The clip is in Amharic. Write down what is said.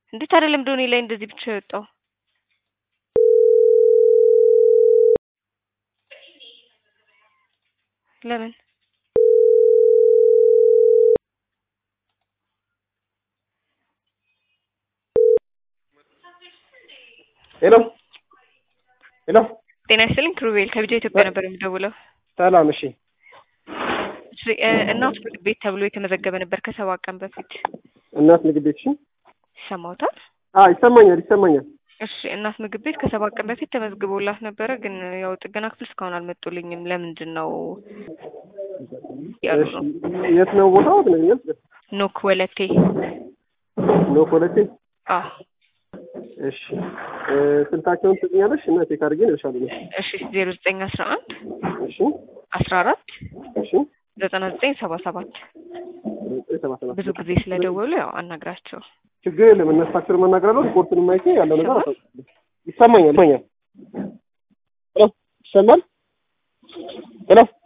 እንዴት አይደለም ዶኔ ላይ እንደዚህ ብቻ የወጣው ለምን ሄሎ ሄሎ ጤና ይስጥልኝ ክሩቤል ከቢጃ ኢትዮጵያ ነበር የሚደውለው ሰላም እሺ እሺ እ እናት ምግብ ቤት ተብሎ የተመዘገበ ነበር ከሰባት ቀን በፊት እናት ምግብ ቤት እሺ ይሰማውታል አ ይሰማኛል ይሰማኛል እሺ እናት ምግብ ቤት ከሰባት ቀን በፊት ተመዝግቦላት ነበረ ግን ያው ጥገና ክፍል እስካሁን አልመጡልኝም ለምንድን ነው ያሉ እሺ ነው የት ነው ቦታው ትነግኛል ኖክ ወለቴ ኖ ኮለቴ አ እሺ እ ስልካቸውን ትጽኛለሽ እና ቼክ አድርጌ እልሻለሁ እሺ ዜሮ ዘጠኝ አስራ አንድ እሺ አስራ አራት እሺ ዘጠና ዘጠኝ ሰባ ሰባት ዘጠኝ ሰባ ሰባት ብዙ ጊዜ ስለደወሉ ያው አናግራቸው ችግር የለም እነሳቸው መናገር አለው ስፖርቱን ማይቼ ያለው ነገር ይሰማል? አሳውቃለሁ። ይሰማኛል ይሰማኛል ሄሎ ይሰማል ሄሎ